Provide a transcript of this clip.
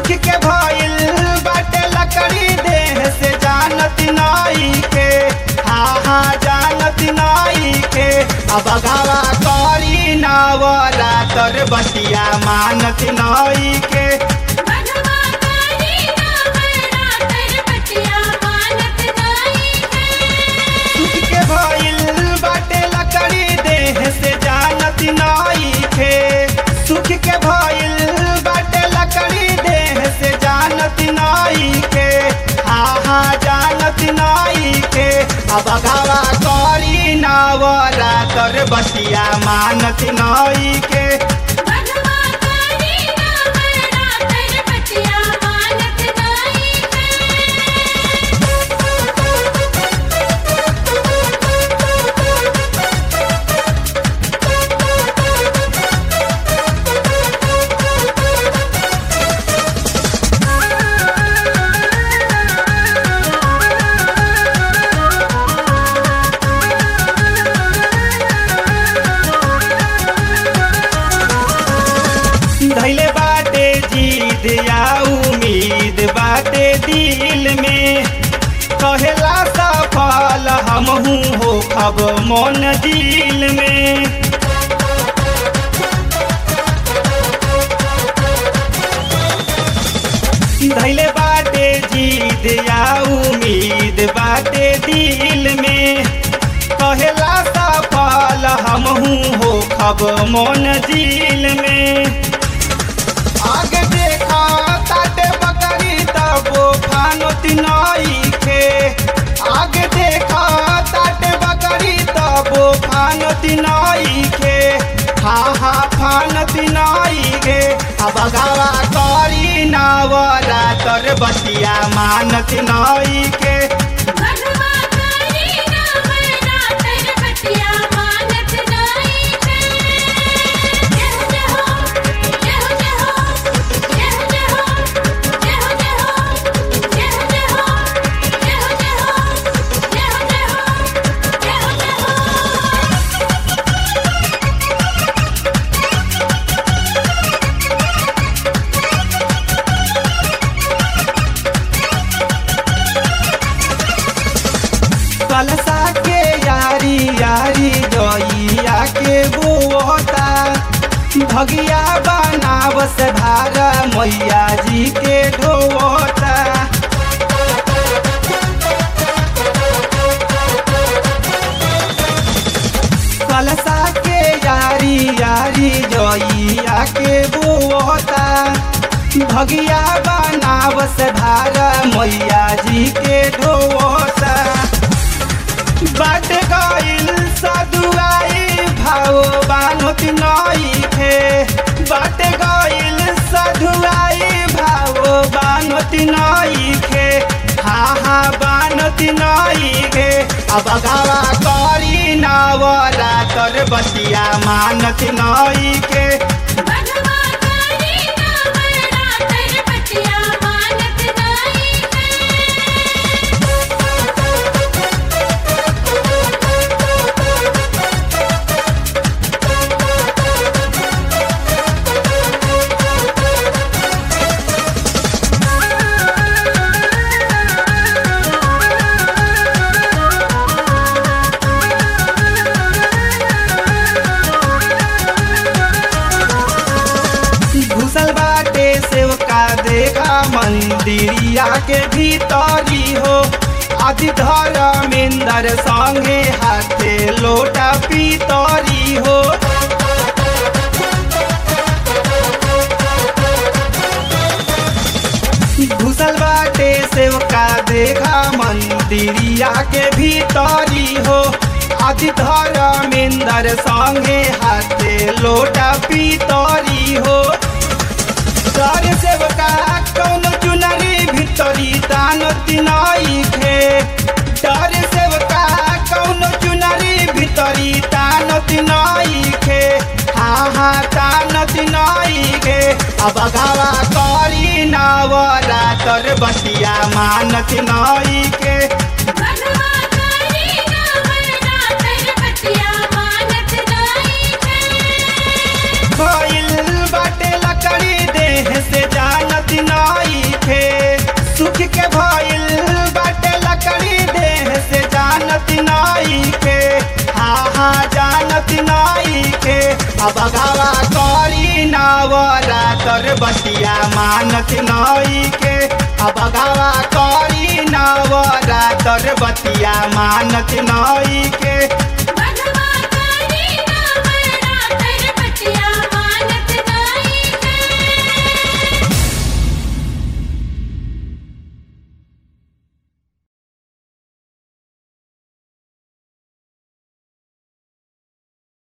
सुख के भइल बाटे लकड़ी देह से जानत नाई के हा हा जानत नाई के अब गावा करी नावरा तर बतिया मानत नाई के बधवा करी नवरा तर बतिया मानत नाई है सुख के भइल बाटे लकड़ी देह से जानत नाई के सुख के भइल बाटे लकड़ी देह से जानत नाई के हा हा जानत नाई के अब गावा करी नावरा तर बतिया मानत नाई के बधवा करी नवरा तर बतिया मानत नाई धैले बाटे जीद या उम्मीद बाटे दिल में कहेला सफल हमहू हो खब मन दिल में धैले बाटे जीद या उम्मीद बाटे दिल में कहेला सफल हमहू हो खब मन दिल में आगे देखा ताटे बकरी तबो फानोत नई के आगे देखा ताटे बकरी तबो फानोत नई के हा हा फानत नई के अब गावा करी नावरा तर बतिया मानत नई के बधवा करी नवरा तर बतिया मानत नाई है जय जय हो जय हो जय हो जय हो जय हो जय हो जय हो जय हो जय हो जय हो जय हो जय हो जय हो जय हो कलसा के यारी यारी गैया के बोता भगिया बनावस भारा मैया जी के ढोता कलसा के यारी यारी जइया के बोता भगिया बनावस भारा मैया जी के ढोता बाट गइल सदुआई भाव बानुत नई खे बाट गइल सदुआई भाव बानुत नई खे हा हा बानुत नई खे अब गावा करी नावरा तर बतिया मानत नई के बधवा करी नवरा तर बतिया मानत नाई है घुसल बाटे सेवका देखा मंदिरिया के भीतरी हो आदि धर्मेंद्र संगे हाथे लोटा पीतरी हो घुसल बाटे सेवका देखा मंदिरिया के भीतरी हो आदि धर्मेंद्र संगे हाथे लोटा पीतरी हो कर सेवका कौन चुनरी भितरी तान तिनाई खे डर सेवका कौन चुनरी भितरी तान तिनाई खे हा हा तान तिनाई खे अब गावा करी नावरा तर बतिया मानत नई के बधवा करी नवरा तर बतिया मानत नाई है भइल बाटे लकड़ी देह से जानत नई के भइल बाटे लकड़ी देह से जानत नाई के हा हा जानत नाई के अब गावा करी नवरा तर बतिया मानत नाई के अब गावा करी नवरा तर बतिया मानत नाई के